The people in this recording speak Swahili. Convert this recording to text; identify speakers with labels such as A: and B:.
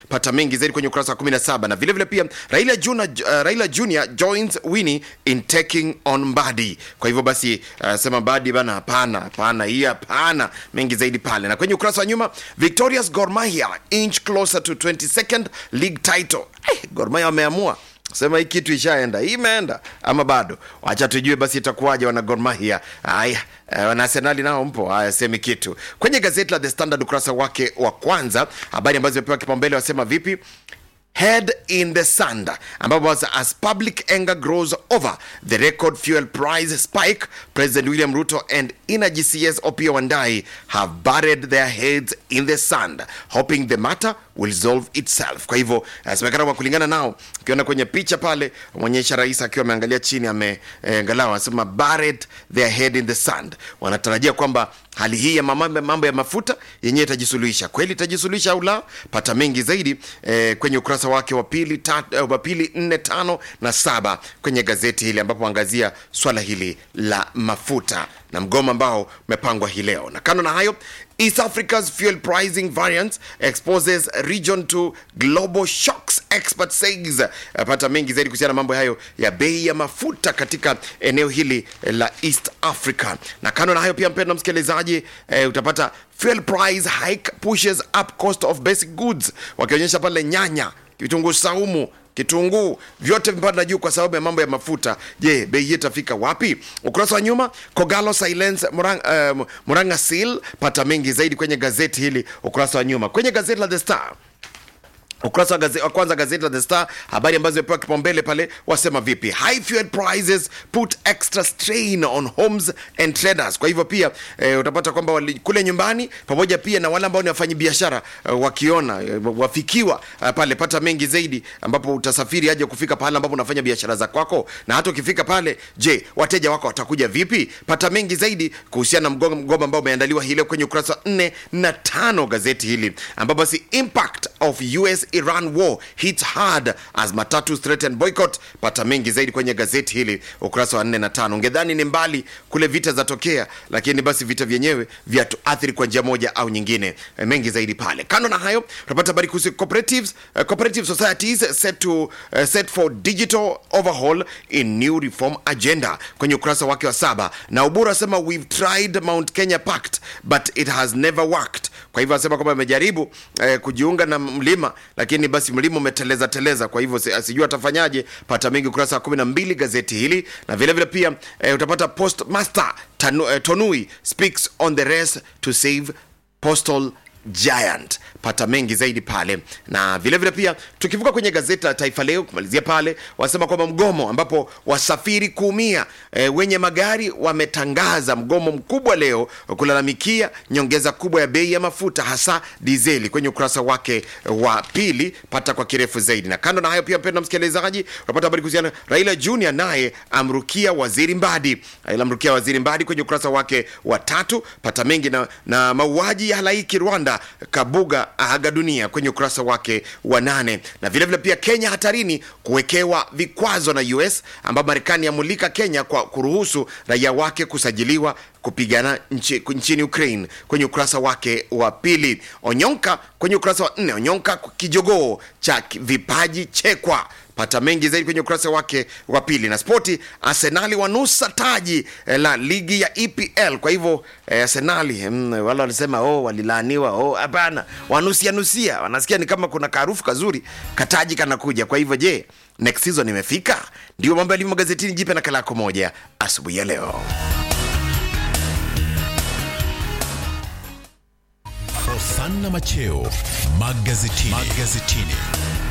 A: pata mengi zaidi kwenye ukurasa wa 17 na vile vile pia Raila Junior, uh, Raila Junior joins Winnie in taking on Mbadi. Kwa hivyo basi uh, sema Mbadi bana, hapana hapana, hii hapana, mengi zaidi pale. Na kwenye ukurasa wa nyuma Victoria's Gor Mahia inch closer to 22nd league title. Eh, Gor Mahia wameamua sema hii kitu ishaenda, hii imeenda ama bado? Wacha tujue basi itakuwaje wana Gor Mahia. Haya, eh, wana Arsenali nao mpo, haya semi kitu. Kwenye gazeti la The Standard ukurasa wake wa kwanza, habari ambazo zimepewa kipaumbele wasema vipi? head in the sand ambapo as, as public anger grows over the record fuel price spike president william ruto and energy cs opia wandai have buried their heads in the sand hoping the matter will solve itself kwa hivyo asemekana kwa kulingana nao ukiona kwenye picha pale mwonyesha rais akiwa ameangalia chini ameangalau anasema buried their head in the sand wanatarajia kwamba hali hii ya mambo, mambo ya mafuta yenyewe itajisuluhisha kweli itajisuluhisha au la pata mengi zaidi eh, kwenye ukurasa wake wa pili tat- eh, wa pili nne tano na saba kwenye gazeti hili ambapo angazia swala hili la mafuta na mgomo ambao umepangwa hii leo na kando na hayo east africa's fuel pricing variance exposes region to global shocks expert says pata mengi zaidi kuhusiana na mambo hayo ya bei ya mafuta katika eneo hili la east africa na kando na hayo pia mpendo msikilizaji eh, utapata fuel price hike pushes up cost of basic goods wakionyesha pale nyanya vitunguu saumu kitunguu vyote vimepanda juu kwa sababu ya mambo ya mafuta je bei hii itafika wapi ukurasa wa nyuma kogalo silence muranga, uh, muranga seal pata mengi zaidi kwenye gazeti hili ukurasa wa nyuma kwenye gazeti la the star ukurasa wa, gaze, wa kwanza gazeti la The Star, habari ambazo zimepewa kipaumbele pale, wasema vipi? High fuel prices put extra strain on homes and traders. Kwa hivyo pia eh, utapata kwamba wali- kule nyumbani pamoja pia na wale ambao ni wafanyi biashara eh, wakiona eh, wafikiwa eh, pale, pata mengi zaidi, ambapo utasafiri aje kufika pale ambapo unafanya biashara za kwako, na hata ukifika pale, je, wateja wako watakuja vipi? Pata mengi zaidi kuhusiana na mgomo mgomo ambao umeandaliwa hii leo kwenye ukurasa wa 4 na tano gazeti hili, ambapo basi impact of US Iran war hits hard as matatu threaten boycott. Pata mengi zaidi kwenye gazeti hili ukurasa wa 4 na tano. Ungedhani ni mbali kule vita zatokea, lakini basi vita vyenyewe vyatuathiri kwa njia moja au nyingine. E, mengi zaidi pale. Kando na hayo, tunapata habari kuhusu cooperatives, uh, cooperative societies set to uh, set for digital overhaul in new reform agenda kwenye ukurasa wake wa saba, na Uburu asema we've tried Mount Kenya Pact but it has never worked. Kwa hivyo asema kwamba amejaribu eh, kujiunga na mlima lakini basi mlima umeteleza teleza, kwa hivyo si- asijua atafanyaje. Pata mengi ukurasa wa 12 gazeti hili, na vile vile pia eh, utapata postmaster Tanu, eh, Tonui speaks on the race to save postal giant pata mengi zaidi pale na vile vile pia tukivuka kwenye gazeti la taifa leo kumalizia pale wasema kwamba mgomo ambapo wasafiri kuumia e, wenye magari wametangaza mgomo mkubwa leo kulalamikia nyongeza kubwa ya bei ya mafuta hasa dizeli kwenye ukurasa wake wa pili pata kwa kirefu zaidi na kando na hayo pia mpenda msikilizaji unapata habari kuhusiana raila junior naye amrukia waziri mbadi raila amrukia waziri mbadi kwenye ukurasa wake wa tatu pata mengi na, na mauaji ya halaiki rwanda kabuga aga dunia kwenye ukurasa wake wa nane na vilevile vile pia kenya hatarini kuwekewa vikwazo na us ambapo marekani yamulika kenya kwa kuruhusu raia wake kusajiliwa kupigana nchi, nchini ukraine kwenye ukurasa wake wa pili onyonka kwenye ukurasa wa nne onyonka kijogoo cha vipaji chekwa pata mengi zaidi kwenye ukurasa wake wa pili na spoti arsenali wanusa taji eh, la ligi ya epl kwa hivyo eh, arsenali mm, wale walisema oh, walilaaniwa oh, hapana wanusia nusia wanasikia ni kama kuna kaarufu kazuri kataji kanakuja kwa hivyo je next season imefika ndio mambo yalivyo magazetini jipe na kalako moja asubuhi ya leo
B: Hosanna Macheo magazetini. magazetini.